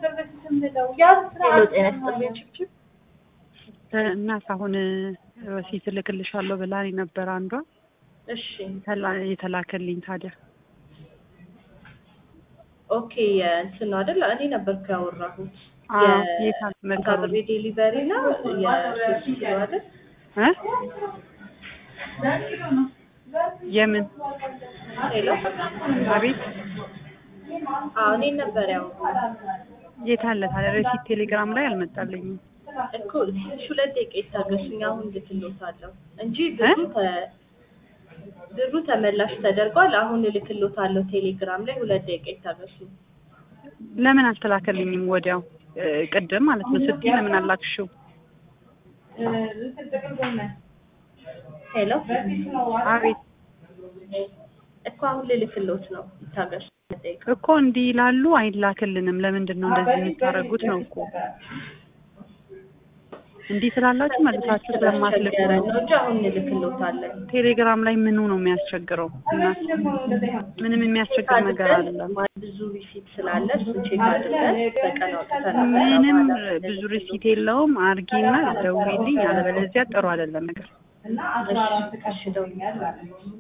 ሄሎ ጤና ይስጥልኝ ችብችብ እናት አሁን ረሲት እልክልሻለሁ ብላኝ ነበር አንዷ እሺ ተላ- የተላከልኝ ታዲያ ኦኬ እንትን ነው አይደል እኔ ነበርኩ ያወራሁት አዎ፣ የት አለ መከሩ? የካበቤ ዴሊቨሪ ነው የሶስት ኪሎ አይደል እ የምን ሄሎ አቤት አዎ እኔ ነበር ያወራሁት የት አለ ታዲያ ረሲት ቴሌግራም ላይ አልመጣልኝም እኮ ትንሽ ሁለት ደቂቃ ይታገሱኝ አሁን ልክሎታለሁ እንጂ ብሩ ተ ብሩ ተመላሽ ተደርጓል አሁን እልክሎታለሁ ቴሌግራም ላይ ሁለት ደቂቃ ይታገሱኝ ለምን አልተላከልኝም ወዲያው እ ቅድም ማለት ነው ስትይ ለምን አላክሽው ሄሎ አቤት እኮ አሁን ልልክሎት ነው ይታገሱ ሁለት ደቂቃ እኮ እንዲህ ይላሉ አይላክልንም ለምንድን ነው እንደዚህ የምታደርጉት ነው እኮ እንዲህ ስላላችሁ መልሳችሁ ስለማትልኩ ስለማስቸገረ ነው ነው እንጂ አሁን እንልክሎታለን ቴሌግራም ላይ ምኑ ነው የሚያስቸግረው እናት ምንም የሚያስቸግር ነገር አይደለም ብዙ ሪሲት ስላለ እሱን ቼክ አድርገን በቀን አውጥተን ምንም ብዙ ሪሲት የለውም አርጊና ደውዪልኝ አለበለዚያ ጥሩ አይደለም ነገር እሺ እሺ ደውዬ